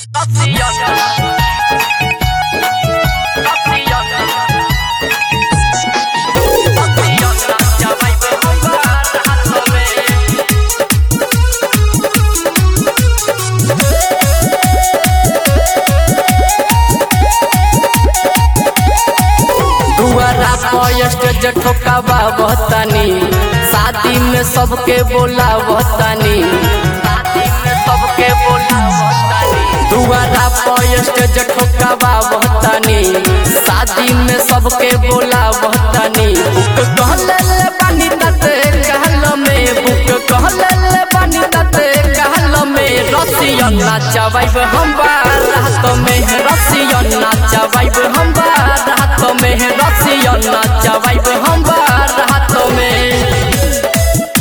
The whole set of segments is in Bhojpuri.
दुआरा पर स्टेज ठोकावा बहतानी शादी में सबके बोला बहतानी शादी में सबके बोला बहतानी दुआरा पर स्टेज ठोकावा बहतानी शादी में सबके बोला बहतानी बुक कहले ले बानी तते कहल में बुक कहले ले बानी तते कहल में रसियन नाचवाइब हम रात में रसियन नाचवाइब हम रात में रसियन नाचवाइब हम रात में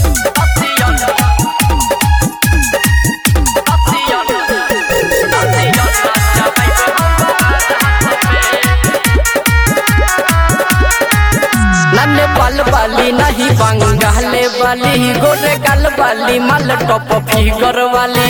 नन्हे पल वाली नहीं बंगाले वाली गोरे गल वाली मल टॉप फिगर वाली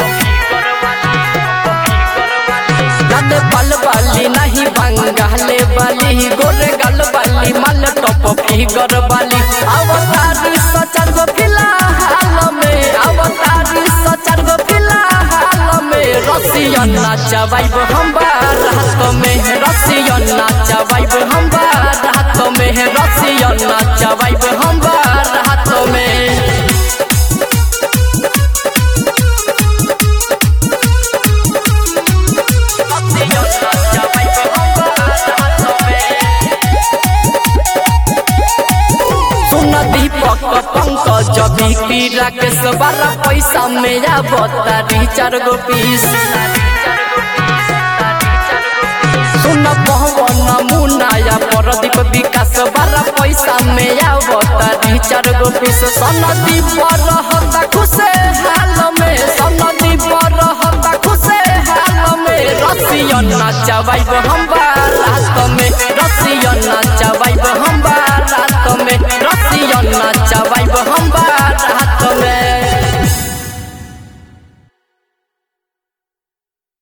नन्हे पल वाली नहीं बंगाले वाली गोरे गल वाली मल टॉप फिगर वाली अवतारी सचर गो फिलहाल में अवतारी सचर गो फिलहाल में रसियन नाचवाइब हम रात में रसियन नाचवाइब हम रात में रसियन नाचवाइब हम रात में सुन दीपक पंकज बिक्री राकेश बारह पैसा में आवतारी चार गो पीस सुन पवन मुनाया परदीप विकास बारह पैसा में आवतारी चार गो पीस सन दीप रहता खुशे